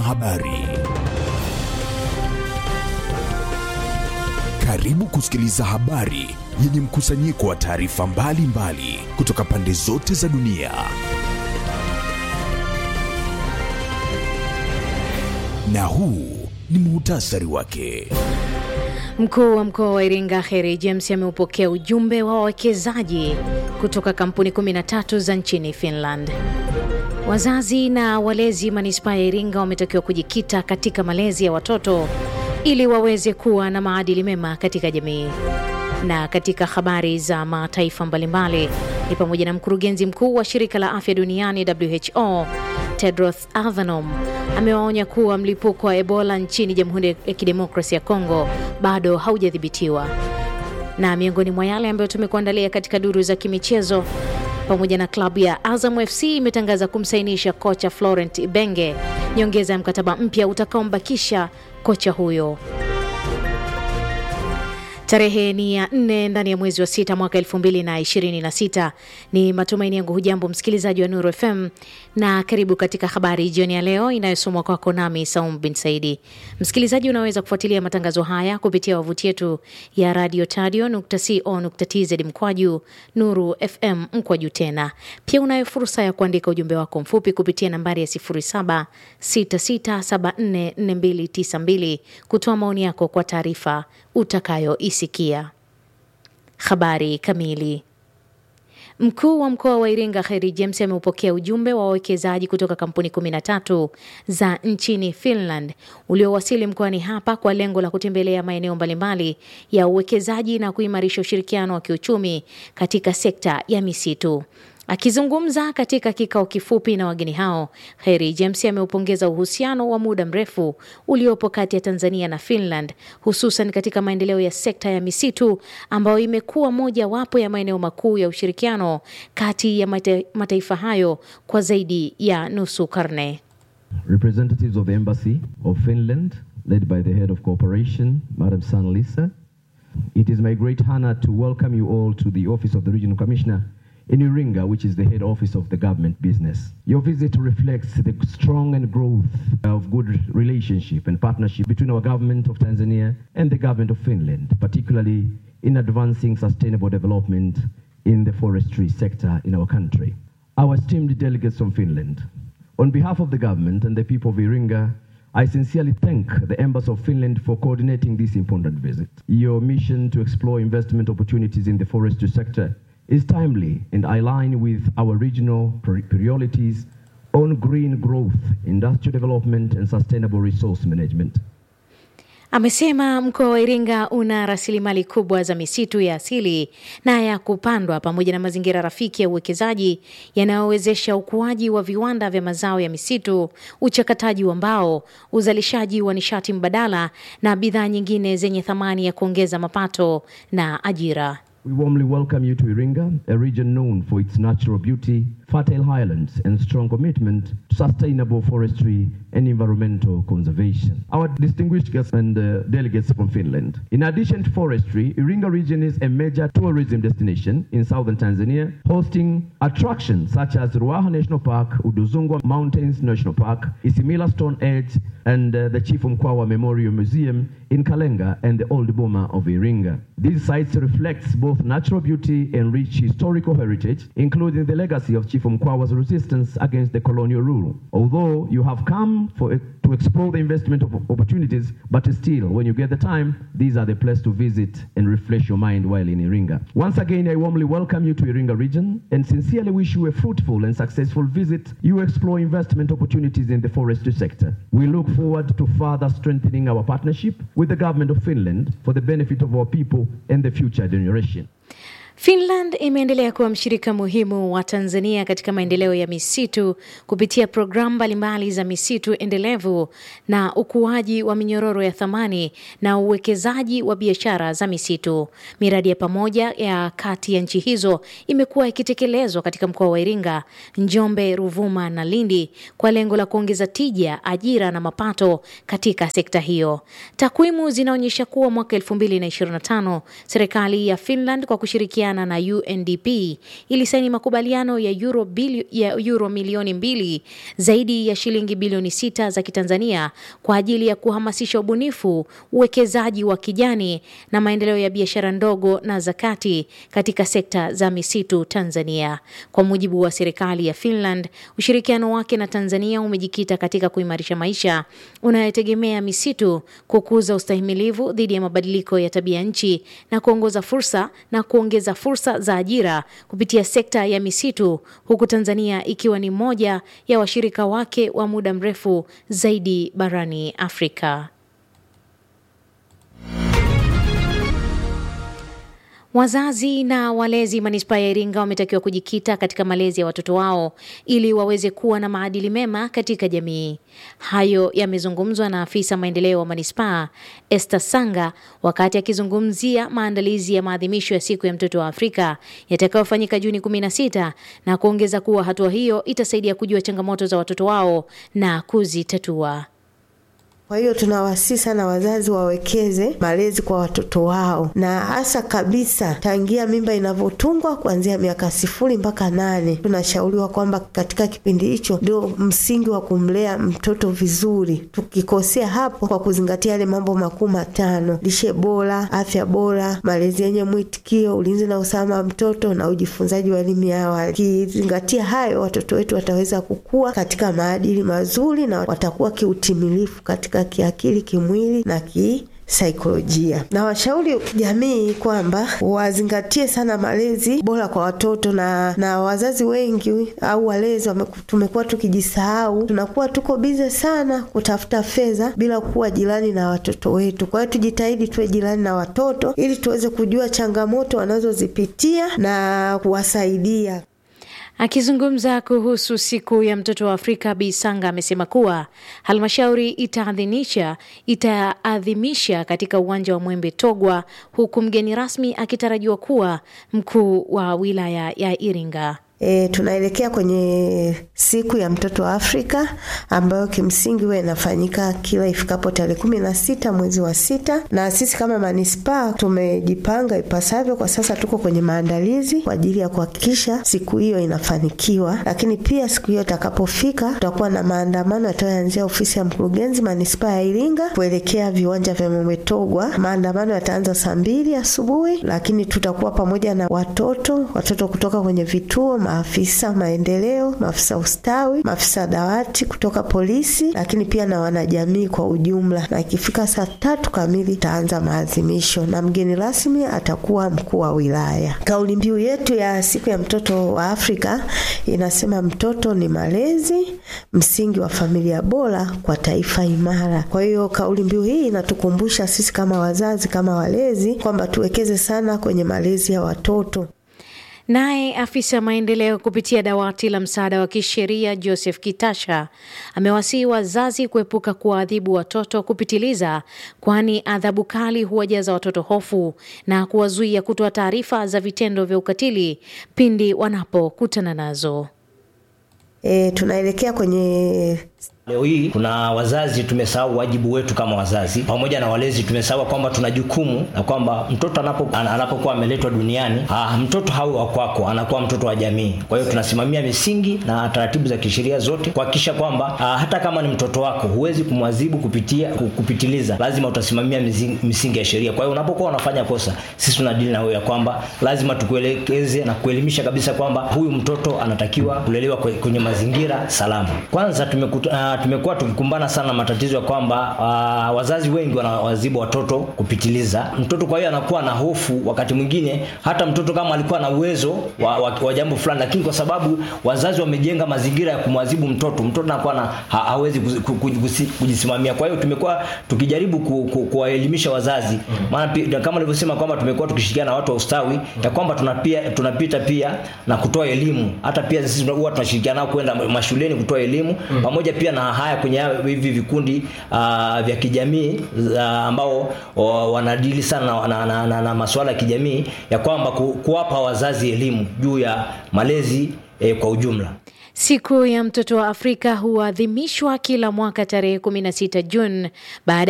habari. Karibu kusikiliza habari yenye mkusanyiko wa taarifa mbalimbali kutoka pande zote za dunia. Na huu ni muhtasari wake. Mkuu wa mkoa wa Iringa Kheri James ameupokea ujumbe wa wawekezaji kutoka kampuni 13 za nchini Finland. Wazazi na walezi manispaa ya Iringa wametakiwa kujikita katika malezi ya watoto ili waweze kuwa na maadili mema katika jamii. Na katika habari za mataifa mbalimbali ni pamoja na mkurugenzi mkuu wa shirika la afya duniani WHO Tedros Adhanom amewaonya kuwa mlipuko wa Ebola nchini Jamhuri ya Kidemokrasia ya Kongo bado haujadhibitiwa. Na miongoni mwa yale ambayo tumekuandalia katika duru za kimichezo pamoja na klabu ya Azam FC imetangaza kumsainisha kocha Florent Ibenge, nyongeza ya mkataba mpya utakaombakisha kocha huyo. Tarehe ni ya nne ndani ya mwezi wa sita mwaka elfu mbili na ishirini na sita. Ni matumaini yangu hujambo msikilizaji wa Nuru FM na karibu katika habari jioni ya leo inayosomwa kwako nami Saum bin Saidi. Msikilizaji, unaweza kufuatilia matangazo haya kupitia wavuti yetu ya radio tadio.co.tz mkwaju Nuru FM mkwaju tena. Pia unayo fursa ya kuandika ujumbe wako mfupi kupitia nambari ya 0766744292 kutoa maoni yako kwa taarifa utakayoisikia. Habari kamili. Mkuu wa mkoa wa Iringa Kheri James ameupokea ujumbe wa wawekezaji kutoka kampuni 13 za nchini Finland uliowasili mkoani hapa kwa lengo la kutembelea maeneo mbalimbali ya uwekezaji na kuimarisha ushirikiano wa kiuchumi katika sekta ya misitu. Akizungumza katika kikao kifupi na wageni hao, Kheri James ameupongeza uhusiano wa muda mrefu uliopo kati ya Tanzania na Finland, hususan katika maendeleo ya sekta ya misitu ambayo imekuwa moja wapo ya maeneo makuu ya ushirikiano kati ya mata, mataifa hayo kwa zaidi ya nusu karne. Representatives of the Embassy of Finland, led by the Head of Cooperation, Madam San Lisa, it is my great honor to welcome you all to the Office of the Regional Commissioner in Iringa, which is the head office of the government business. Your visit reflects the strong and growth of good relationship and partnership between our government of Tanzania and the government of Finland, particularly in advancing sustainable development in the forestry sector in our country. Our esteemed delegates from Finland, on behalf of the government and the people of Iringa, I sincerely thank the Embassy of Finland for coordinating this important visit. Your mission to explore investment opportunities in the forestry sector is timely and align with our regional priorities on green growth, industrial development and sustainable resource management. Amesema mkoa wa Iringa una rasilimali kubwa za misitu ya asili na ya kupandwa pamoja na mazingira rafiki ya uwekezaji yanayowezesha ukuaji wa viwanda vya mazao ya misitu, uchakataji wa mbao, uzalishaji wa nishati mbadala na bidhaa nyingine zenye thamani ya kuongeza mapato na ajira. We warmly welcome you to Iringa, a region known for its natural beauty, fertile highlands, and strong commitment to sustainable forestry and environmental conservation. Our distinguished guests and uh, delegates from Finland. In addition to forestry, Iringa region is a major tourism destination in southern Tanzania, hosting attractions such as Ruaha National Park, Uduzungwa Mountains National Park, Isimila Stone Age, and uh, the Chief Mkwawa Memorial Museum in Kalenga and the Old Boma of Iringa. These sites reflect both natural beauty and rich historical heritage, including the legacy of Chief Mkwawa's resistance against the colonial rule. Although you have come for a, to explore the investment of opportunities, but still, when you get the time, these are the place to visit and refresh your mind while in Iringa. Once again, I warmly welcome you to Iringa region and sincerely wish you a fruitful and successful visit. You explore investment opportunities in the forestry sector. We look forward to further strengthening our partnership with the government of Finland for the benefit of our people and the future generation. Finland imeendelea kuwa mshirika muhimu wa Tanzania katika maendeleo ya misitu kupitia programu mbalimbali za misitu endelevu na ukuaji wa minyororo ya thamani na uwekezaji wa biashara za misitu. Miradi ya pamoja ya kati ya nchi hizo imekuwa ikitekelezwa katika mkoa wa Iringa, Njombe, Ruvuma na Lindi kwa lengo la kuongeza tija, ajira na mapato katika sekta hiyo. Takwimu zinaonyesha kuwa mwaka 2025 serikali ya Finland kwa kushirikiana kushirikiana na UNDP ilisaini makubaliano ya euro, bili, ya euro milioni mbili zaidi ya shilingi bilioni sita za Kitanzania kwa ajili ya kuhamasisha ubunifu, uwekezaji wa kijani na maendeleo ya biashara ndogo na za kati katika sekta za misitu Tanzania. Kwa mujibu wa serikali ya Finland, ushirikiano wake na Tanzania umejikita katika kuimarisha maisha unayotegemea misitu, kukuza ustahimilivu dhidi ya mabadiliko ya tabia nchi na kuongoza fursa na kuongeza fursa za ajira kupitia sekta ya misitu, huku Tanzania ikiwa ni moja ya washirika wake wa muda mrefu zaidi barani Afrika. Wazazi na walezi manispaa ya Iringa wametakiwa kujikita katika malezi ya watoto wao ili waweze kuwa na maadili mema katika jamii. Hayo yamezungumzwa na afisa maendeleo wa manispaa Esther Sanga wakati akizungumzia maandalizi ya maadhimisho ya siku ya mtoto wa Afrika yatakayofanyika Juni 16 na kuongeza kuwa hatua hiyo itasaidia kujua changamoto za watoto wao na kuzitatua. Kwa hiyo tunawasihi sana wazazi wawekeze malezi kwa watoto wao, na hasa kabisa tangia mimba inavyotungwa kuanzia miaka sifuri mpaka nane. Tunashauriwa kwamba katika kipindi hicho ndio msingi wa kumlea mtoto vizuri, tukikosea hapo kwa kuzingatia yale mambo makuu matano: lishe bora, afya bora, malezi yenye mwitikio, ulinzi na usalama wa mtoto na ujifunzaji wa elimu ya awali. Kizingatia hayo, watoto wetu wataweza kukua katika maadili mazuri na watakuwa kiutimilifu katika kiakili, kimwili na kisaikolojia. Na washauri jamii kwamba wazingatie sana malezi bora kwa watoto, na na wazazi wengi au walezi tumekuwa tukijisahau, tunakuwa tuko bize sana kutafuta fedha bila kuwa jirani na watoto wetu. Kwa hiyo tujitahidi tuwe jirani na watoto ili tuweze kujua changamoto wanazozipitia na kuwasaidia. Akizungumza kuhusu siku ya mtoto wa Afrika, Bi Sanga amesema kuwa halmashauri itaadhimisha itaadhimisha katika uwanja wa Mwembe Togwa, huku mgeni rasmi akitarajiwa kuwa mkuu wa wilaya ya Iringa. E, tunaelekea kwenye siku ya mtoto wa Afrika ambayo kimsingi huwa inafanyika kila ifikapo tarehe kumi na sita mwezi wa sita, na sisi kama manispaa tumejipanga ipasavyo. Kwa sasa tuko kwenye maandalizi kwa ajili ya kuhakikisha siku hiyo inafanikiwa, lakini pia siku hiyo itakapofika, tutakuwa na maandamano yatayoanzia ofisi ya mkurugenzi manispaa ya Iringa kuelekea viwanja vya Mwembetogwa. Maandamano yataanza saa mbili asubuhi, lakini tutakuwa pamoja na watoto watoto kutoka kwenye vituo maafisa maendeleo, maafisa ustawi, maafisa dawati kutoka polisi, lakini pia na wanajamii kwa ujumla. Na ikifika saa tatu kamili itaanza maadhimisho na mgeni rasmi atakuwa mkuu wa wilaya. Kauli mbiu yetu ya siku ya mtoto wa Afrika inasema mtoto ni malezi, msingi wa familia bora kwa taifa imara. Kwa hiyo kauli mbiu hii inatukumbusha sisi kama wazazi, kama walezi kwamba tuwekeze sana kwenye malezi ya watoto. Naye afisa maendeleo kupitia dawati la msaada wa kisheria Joseph Kitasha amewasihi wazazi kuepuka kuwaadhibu watoto kupitiliza, kwani adhabu kali huwajaza watoto hofu na kuwazuia kutoa taarifa za vitendo vya ukatili pindi wanapokutana nazo. E, tunaelekea kwenye Leo hii kuna wazazi tumesahau wajibu wetu kama wazazi, pamoja na walezi tumesahau kwamba tuna jukumu na kwamba mtoto anapo anapokuwa ameletwa duniani ah, mtoto hawi wa kwako, anakuwa mtoto wa jamii. Kwa hiyo tunasimamia misingi na taratibu za kisheria zote kuhakikisha kwamba ah, hata kama ni mtoto wako huwezi kumwadhibu kupitia kupitiliza, lazima utasimamia misingi ya sheria. Kwa hiyo unapokuwa unafanya kosa, sisi tunadili na wewe ya kwamba lazima tukuelekeze na kuelimisha kabisa kwamba huyu mtoto anatakiwa kulelewa kwenye mazingira salama. Kwanza tumekuta uh, tumekuwa tukikumbana sana matatizo ya kwamba uh, wazazi wengi wanawazibu watoto kupitiliza mtoto. Kwa hiyo anakuwa na hofu wakati mwingine, hata mtoto kama alikuwa na uwezo wa, wa, wa jambo fulani, lakini kwa sababu wazazi wamejenga mazingira ya kumwadhibu mtoto, mtoto anakuwa na ha, hawezi kujisimamia. Kwa hiyo tumekuwa tukijaribu kuwaelimisha ku, ku, wazazi maana mm. kama nilivyosema kwamba tumekuwa tukishirikiana na watu wa ustawi ya kwamba tunapia, tunapita pia na kutoa elimu, hata pia sisi huwa tunashirikiana nao kwenda mashuleni kutoa elimu mm. pamoja pia na haya kwenye hivi vikundi uh, vya kijamii uh, ambao uh, wanadili sana na, na, na, na, na masuala ya kijamii ya kwamba ku, kuwapa wazazi elimu juu ya malezi eh, kwa ujumla. Siku ya mtoto wa Afrika huadhimishwa kila mwaka tarehe 16 Juni baada